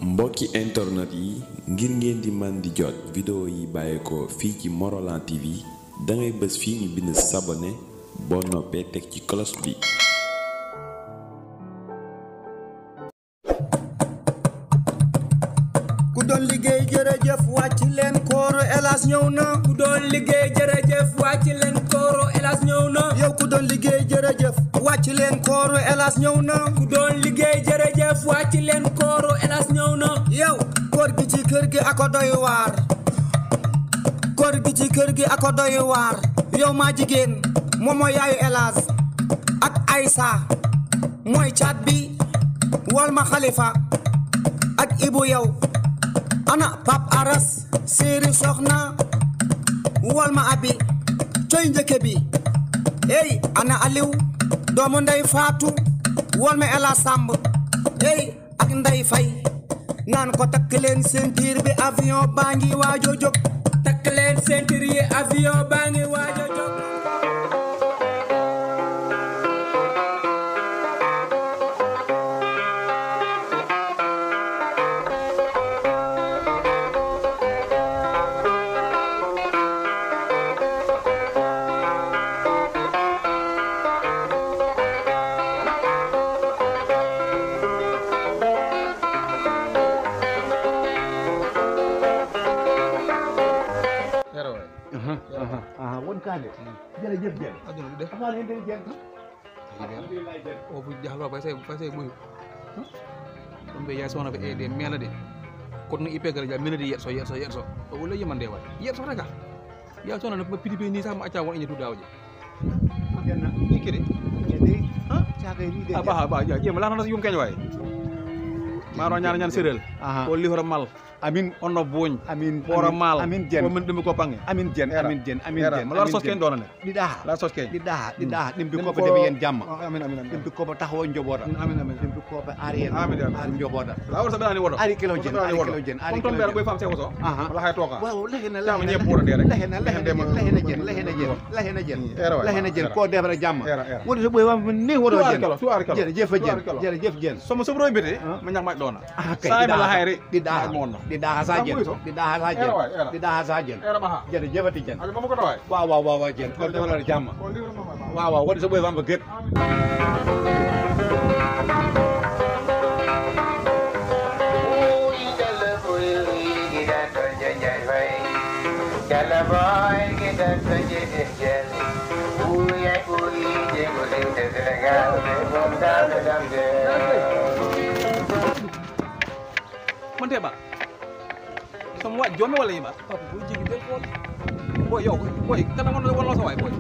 mbokki internet yi ngir ngeen di man di jot vidéo yi bàyyeekoo fii ci Morolan TV dangay bës fii ñu bind sabone boo noppee teg ci cloche bi ku doon liggéey jërëjëf wàcc leen kooro elas ñëw na ku doon liggéey jërëjëf wàcc leen kooro elas ñëw na yow ku doon liggéey jërëjëf wàcc leen kooro elas ñëw na ku doon liggéey jërëjëf wàcc leen kooro elas ñëw na yow koor gi ci kër gi ako doy waar koor gi ci kër gi ako doy waar yow maa jigéen moom mooy yaayu elas ak Aysa mooy caat bi wol ma xalifa ak ibu yow ana pap aras séeri soxna wol ma abi coy njëkke bi ey ana aliw doomu ndey faatu wol ma ela sàmb ey ak ndey fay naan ko takk leen ceinture bi avion baa ngi waajo jóg takk leen ceinture yi avion baa ngi waaj a jóg yaraway ah won kaane jërëjëf Dieng aduna du def amaa leen day Dieng o fu jaxlo fay say fay say buyu ɗum ɓe yaay sowna ɓe eede meela de kono ippe gara ja menade yeɗso yeɗso yeɗso o walla yimande way yeɗso rega ya sowna no piti pe ni sa mo acca won eñe tudawje genna ikkide de cakay ni de a ɓaha ɓa ja ƴeema lanata yum keñ way maro ñana ñan sérel Aha. o lihora mal amin onno boñ amin ɓoora mal amin Dieng o min ɗumi ko pange amin Dieng Era. amin Dieng amin Era. Dieng mo lar sos keñ ɗonane ɗiɗa la sos keñ ɗiɗa ɗiɗa ɗimbi Ɗum koɓe ko- deɓe yen jamma amin amin amin ɗimbi koɓe taxawo joɓoɗa amin amin ɗimbi koɓe ari hen Amin, amin. ari joɓoɗa la wor sa ɓeɗani woɗo Ari kilo Dieng, Woto ɓeɗani ari woɗo. kilo Dieng, ari Comme ton kilo ɓeɗa Dieng. ɓoy fam sewoto Aha. wala hay toka waaw lehena Tama ñepp wuuro de rek. lehena lehena Lehen dema- lehena Dieng lehena Dieng lehena Dieng Era waay, lehena Dieng era. ko defra jamma Era, era. woni so ɓoy wam ni woɗo Tuwaar Dieng kalo, tuwaar kalo. jërëjëf Tuwaar Dieng kalo. jërëjëf Dieng somo sobroy mbete Ah. ma ñak maƴ ɗona Ah, kay, Saay ɗiɗa bala ha- hayre ɗiɗa ha- maƴ monno ɗiɗa ha sa Kam Dieng ɓuy to. ɗiɗa ha sa Era Dieng waay, era. ɗiɗa ha sa Dieng era ɓaha jërëjëfati Dieng aɗa mamo koto way waaw waaw waaw waaw Dieng ko defra jamma waaw waaw woni so ɓoy wam ko gët Jalla boy kita tunje dijel Uya uyi jengu linte Senegal Bunda bedam de man teɓa somo waɗ jomi walla yima papa boo jigi del xool boy yow boy kana won wonno so way boy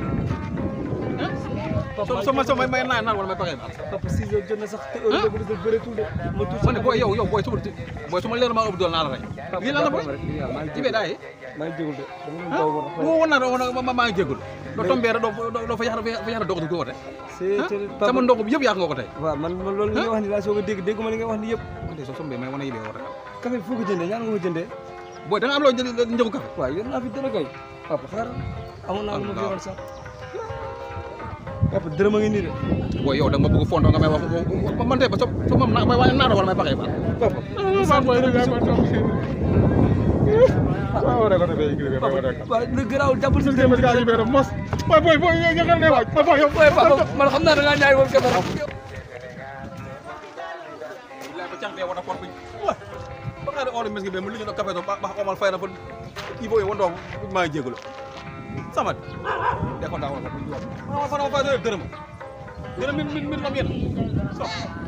papa so so may may naan naan wala may paxe ma papa six heures jot na sax te heure boobu des bëreetul de ma tuuti man boy yow yow boy suba boy suma leer ma ëpp dool naa la rey lii lan la boy jibe daye maa ngi jégul de dama leen daw ba mo wonna ɗo maa ngi jéggol ɗo tombere ɗo ɗo fa yahata fa yahata dogoto ko wote c'est sama ndongo bi yëpp yak nga ko tey waaw man man loolu li nga wax ni laa soog a dégg dégg ma li nga wax ni yëpp de so sombe may wona yiɓe wote kam café foo ko jëndee ñaan nga ko jëndee boy da nga am loo njëgu café waaw yor naa fi dara kay papa xaaral amoon naa lu ma fi yoroon sax papa dërëm a ngi nii de boy yow da nga ma bëgg fondo nga may wax man tey ba so so moom na may waa naa wala may paxe ma papa waaw rek ko defee igri be waaw lu garaaw jàppal sa dërëm ga yibe mos boy boy boy nga ngal ne waaj boy yow waaye papa man xam naa da ngaa ñaay woon café rek la ko cangbe wona kon buñ ba xare olo mes be mu liñu café to ba omal fayna fa ibo e wondo ma jégulo sama de ko ndaw ko buñ wax fa fa fa dërëm dërëm min min min lam yena so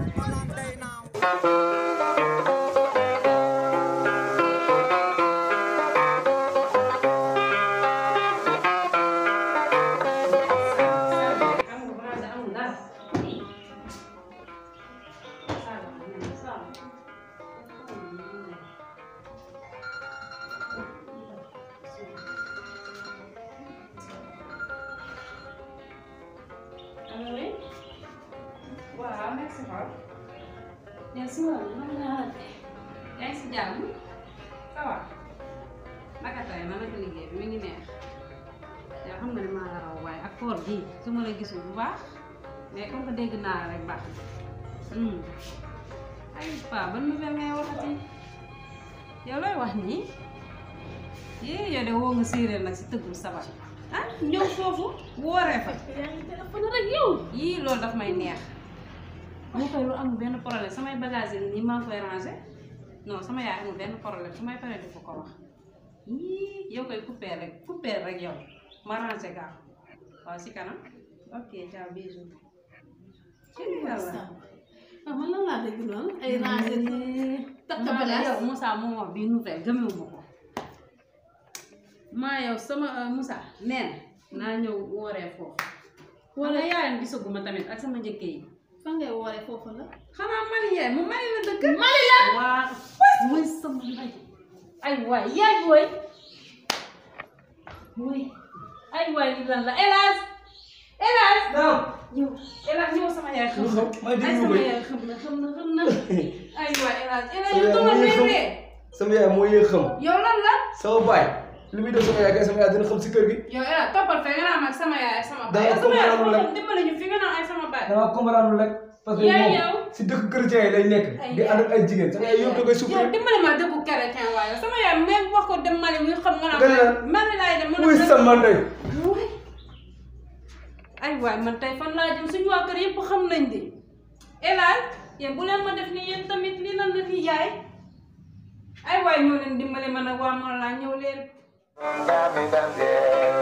waaw merci Pape. yow si wàllu mën naa yaa ngi si jàmm ça va naka tey man naka liggéey bi mi ngi neex yow xam nga ne maa la raw waaye ak koor gi su ma la gisul bu baax mais comme que dégg naa la rek baax na ay pa ban nouvelle ngay waxati yow looy wax nii yee yow de woo nga séeréer nag si tëggul sabar ah ñëw foofu wooree fa yaa ngi téléphone rek yow. yii loolu daf may neex mu koy lu amul benn problème samay bagage yi nii maa ngi koy ranger non sama yaay amul benn problème su may paree di ko ko wax yii yow koy coupé rek coupé rek yow ma ranger gaaw waaw si kanam ok ciao bisous ci yàlla ah man lan laa dégg noonu ay rangé nii takk maa bagage. yow Moussa moo wax bii nouvelle gëmewuma ko maa yow sama Moussa nee na naa ñëw wooree foofu wala yaayam gisaguma tamit ak sama njëkke yi fan ngay wooree foofu la. xanaa Mali yaay mu Mali la dëkk Mali la. waa mooy sama ndey ay waay yaay booy booy ay waay li lan la hélas hélas Naam. ñëw hélas ñëw sama yaay xam Lu na xew? May ay déglu sama koy. yaay xam na xam na xam na ay waay hélas hélas Sama yow yaay dama moo yëg xam. réeree sama yaay moo yëg xam yow lan la sama baay lu muy def sama yaay kay sama yaay dina xam si kër gi yow hélas toppal fe nga naan ak sama yaay ak sama baay Dama yow sama yaay comprendre dafa rek. xam dimbali ñu fi nga naan ay sama baay dama comprendre rek parce que Yaay moom yow. si dëkk chrétien yi lay nekk Ay di yaay. ànd ak ay jigéen sama yaay yëpp da koy yow souffrir dimbali ma dëggu chrétien waaye sama yaay même wax ko dem Mali muy xam nga Dëgg la. naan Mali laay dem mën muy sama ndey Waay. ay waay man tey fan laa jëm suñu waa kër yëpp xam nañ de elal yéen bu leen ma def ni yéen tamit lii lan la nii yaay ay waay ñoo leen dimbali ma nag waa Morola ñëw leen Dame, dame.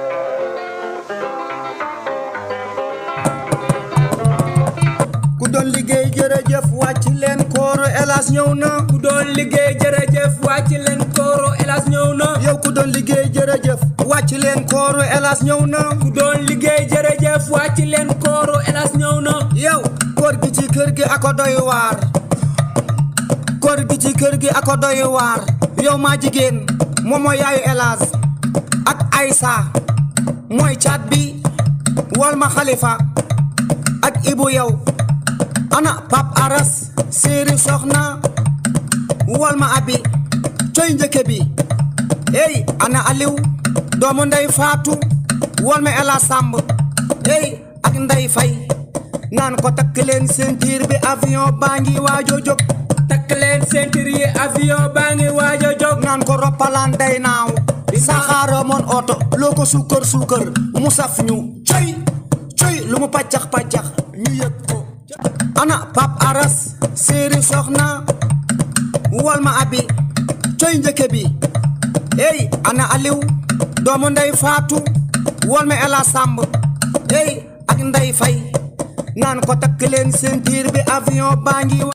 ku doon liggéey jërëjëf wàcc leen kooro elas ñëw na ku doon liggéey jërëjëf wàcc leen kooro elas ñëw na yow ku doon liggéey jërëjëf wàcc leen kooro elas ñëw na ku doon liggéey jërëjëf wàcc leen kooro elas ñëw na yow koor gi ci kër gi ako doy waar koor gi ci kër gi ako doy waar yow maa jigéen moom mooy yaayu elas ak Aïssa mooy caat bi wal ma xalifa ak ibu yow ana pap aras séeri soxna wal ma abi coy njëkke bi ey ana aliw doomu ndey faatu wal ma ela sàmb ey ak ndey fay naan ko takk leen ceinture bi avion baa ngi waajo jóg takk leen ceinture yi avion baa ngi waajo jóg naan ko roppalaan day naaw saxaara moon oto loo ko suukar suukar mu saf ñu coy coy lu mu paccax paccax ñu yëg ko ana pap aras séeri soxna wal ma abi coy njëkke bi ey ana aliw doomu ndey faatu wal ma ela sàmb ey ak ndey fay naan ko takk leen ceinture bi avion baa ngi